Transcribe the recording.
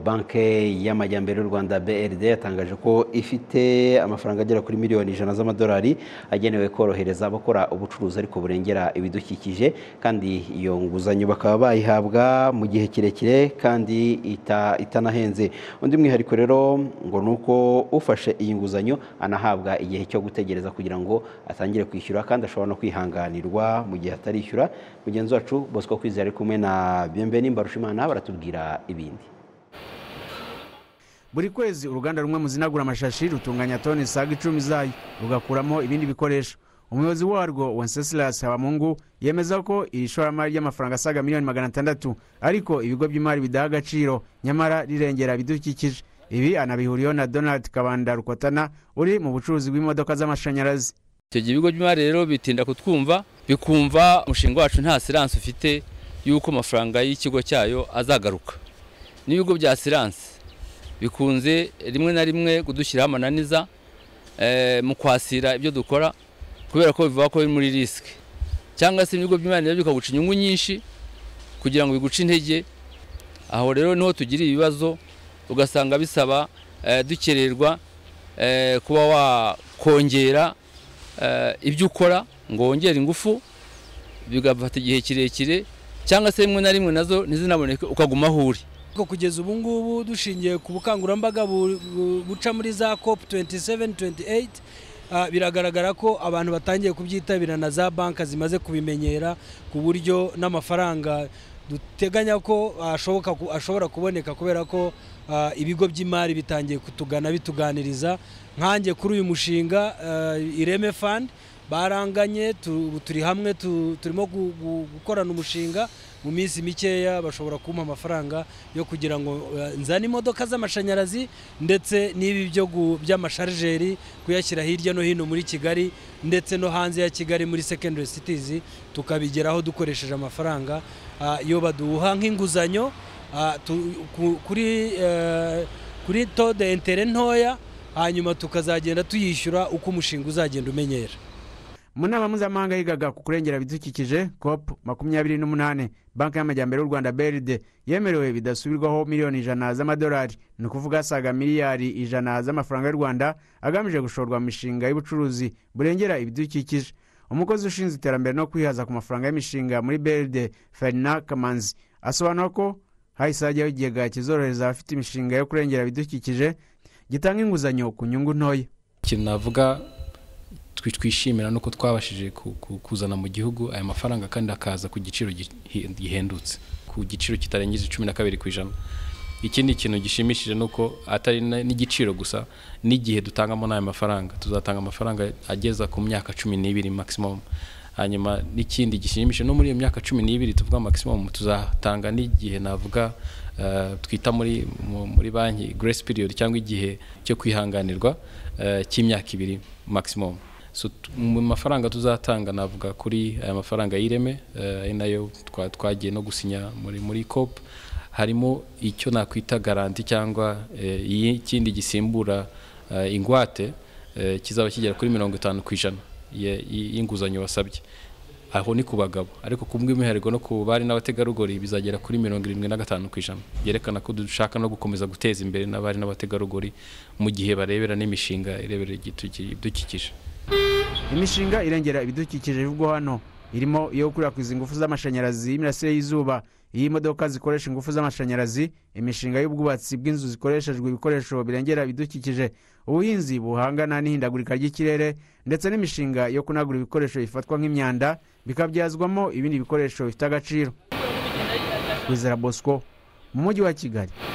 banki y'amajyambere y'u rwanda brd yatangaje ko ifite amafaranga agera kuri miliyoni ijana z'amadolari agenewe korohereza abakora ubucuruzi ariko burengera ibidukikije kandi iyo nguzanyo bakaba bayihabwa mu gihe kirekire kandi ita- itanahenze undi mwihariko rero ngo ni uko ufashe iyi nguzanyo anahabwa igihe cyo gutegereza kugira ngo atangire kwishyura kandi ashobora no kwihanganirwa mu gihe atarishyura mugenzi wacu bosco kwizera ari kumwe na bienveni mbarushimana baratubwira ibindi buri kwezi uruganda rumwe muzinagura amashashi rutunganya toni isaga icumi zayo rugakuramo ibindi bikoresho umuyobozi warwo wencesilas habamungu yemeza ko iri shoramari ry'amafaranga asaga miliyoni magana atandatu ariko ibigo by'imari bidaha agaciro nyamara rirengera ibidukikije ibi anabihuriyeho na donald kabanda rukotana uri mu bucuruzi bw'imodoka z'amashanyarazi icyo gihe ibigo by'imari rero bitinda kutwumva bikumva umushinga wacu nta siransi ufite y'uko amafaranga y'ikigo cyayo azagaruka n'ibigo bya siransi bikunze rimwe na rimwe kudushyiraho amananiza eh, mu kwasira ibyo dukora kubera ko bivuga ko biri muri risike cyangwa se ibigo by'imari nabyo bikaguca inyungu nyinshi kugira ngo biguce intege aho rero niho tugira ibibazo ugasanga bisaba eh, dukererwa eh, kuba wakongera eh, ibyo ukora ngo wongere ingufu bigafata igihe kirekire cyangwa se rimwe na rimwe nazo ntizinaboneke ukaguma aho uri ariko kugeza ubu ngubu dushingiye ku bukangurambaga bu- bu- buca muri za cop 27 28 ah, biragaragara ko abantu batangiye kubyitabira na za banki zimaze kubimenyera ku buryo n'amafaranga duteganya ko ashoboka ku- ashobora kuboneka kubera ko ah, ibigo by'imari bitangiye kutugana bituganiriza nkanjye kuri uyu mushinga ah, ireme fund baranganye tu- turi hamwe tu- turimo gu- gu- gukorana umushinga mu minsi mikeya bashobora kumpa amafaranga yo kugira ngo eh, nzane imodoka z'amashanyarazi ndetse n'ibi byo gu- by'amasharijeri kuyashyira hirya no hino muri kigali ndetse no hanze ya kigali muri secondary cities tukabigeraho dukoresheje amafaranga ah, yo baduha nk'inguzanyo ah, tu- ku- kuri eh, kuri tode intere ntoya hanyuma tukazagenda tuyishyura uko umushinga uzagenda umenyera mu nama mpuzamahanga yigaga ku kurengera ibidukikije cop makumyabiri n'umunani banki y'amajyambere y'u rwanda brd yemerewe bidasubirwaho miliyoni ijana z'amadolari ni ukuvuga asaga miliyari ijana z'amafaranga y'u rwanda agamije gushorwa mu mishinga y'ubucuruzi burengera ibidukikije umukozi ushinzwe iterambere no kwihaza ku mafaranga y'imishinga muri brd ferina kamanzi asobanura ko hahise hajyaho ikigega kizorohereza abafite imishinga yo kurengera ibidukikije gitanga inguzanyo ku nyungu ntoya ikintu navuga twi- twishimira nuko twabashije ku- ku- kuzana mu gihugu aya mafaranga kandi akaza ku giciro gi- hi- gihendutse ku giciro kitarengeje cumi na kabiri ku ijana ikindi kintu gishimishije ni uko atari na- n'igiciro gusa n'igihe dutangamo n'aya mafaranga tuzatanga amafaranga ageza ku myaka cumi n'ibiri maximum hanyuma n'ikindi gishimishije no muri iyo myaka cumi n'ibiri tuvuga maximum tuzatanga n'igihe navuga eh, twita muri mu- muri banki grace period cyangwa igihe cyo kwihanganirwa eh, cy'imyaka ibiri maximum so t- mu mafaranga tuzatanga navuga kuri aya mafaranga y'ireme eh, ari nayo twa- twagiye no gusinya muri muri cop harimo icyo nakwita garanti cyangwa eh, iyi- ikindi gisimbura eh, ingwate eh, kizaba kigera kuri mirongo itanu ku ijana ye- y- y'inguzanyo wasabye aho ni ku bagabo ariko ku bw'umwihariko no ku bari n'abategarugori bizagera kuri mirongo irindwi na gatanu ku ijana byerekana ko dushaka no gukomeza guteza imbere n'abari n'abategarugori mu gihe barebera n'imishinga irebera igituki- ibidukikije imishinga irengera ibidukikije bivugwa hano irimo iyo gukwirakwiza ingufu z'amashanyarazi y'imirasire y'izuba iyo imodoka zikoresha ingufu z'amashanyarazi imishinga y'ubwubatsi bw'inzu zikoreshejwe ibikoresho birengera ibidukikije ubuhinzi buhangana n'ihindagurika ry'ikirere ndetse n'imishinga yo kunagura ibikoresho bifatwa nk'imyanda bikabyazwamo ibindi bikoresho bifite agaciro wizera bosco mu mujyi wa kigali